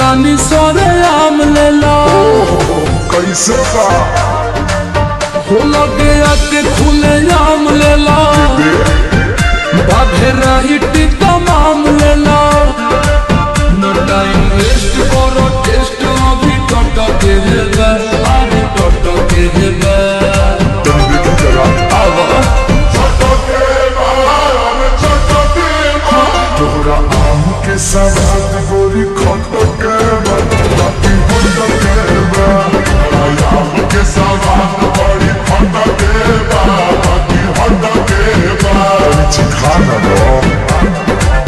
तानी सोरे आम लेला कैसे बा हो लगे आके खुले आम लेला बाधे रही तमाम लेला न टाइम वेस्ट करो टेस्ट अभी टट के हेबे अरे टट के हेबे तनी देखी जरा आवा तोहरा आम के सवाद गोरी खट के बा, बाकी हट के बा। आम के सवाद बड़ी खट के बा, बाकी हट के बा। तनी चिखा ना दो।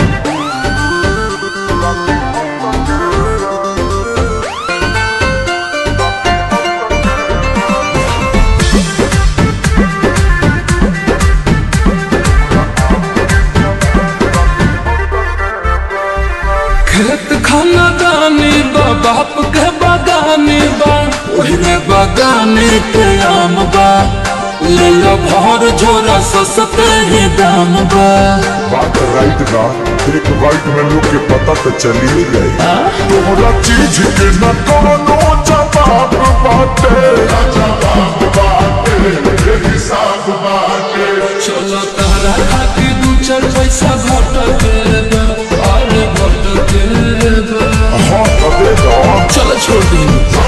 खेत खाना दानी बा बाप के बागानी बा ओहरे बागानी के आम बा ले लो भर झोरा सस्ते ही दाम बा बात राइट बा एक बाइट में लोग के पता तो चली ही गई तोहरा चीज के न कोनो जवाब बाटे जवाब बाटे ये हिसाब बाटे चलो तारा खाती दू चार पैसा घट के बा अरे घट के बा हाँ तबे दो चलो छोड़ दी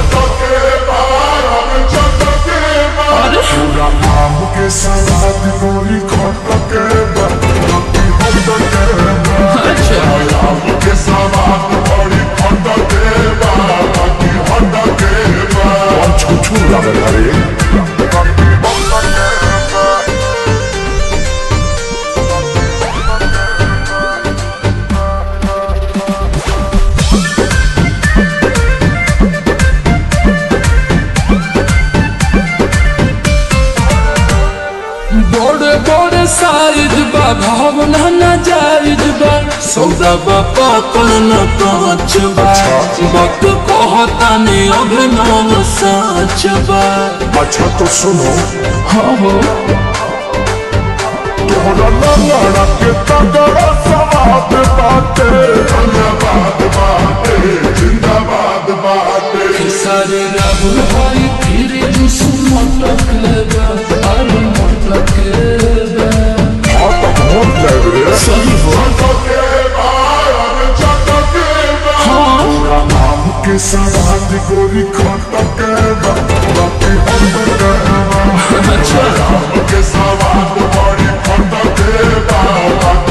अरे पूरा आम के सवाद गोरी खट के बा, बाकी हट के बा। अच्छा आम के सवाद बड़ी खट के बा, बाकी हट के बा। कौन छुछू लागल हरे बड़े बड़े साइज बा भावना न जायज बा सौदा बा पाकल न कांच बा वक्त कहता ने अभिनव साच बा अच्छा तो सुनो हाँ हो तोहरा लंगड़ा के तगड़ा सवाद बाटे धन्यवाद बाटे जिंदाबाद बाटे सारे राहुल भाई फिर जुस मटक लेबा अरे मटक लेबा हाँ तो पहुँच जाए रे सही हो हाँ आम के सवाद गोरी खट के बा, बाकी हट के बा। अच्छा आम के सवाद बड़ी खट के बा, बाकी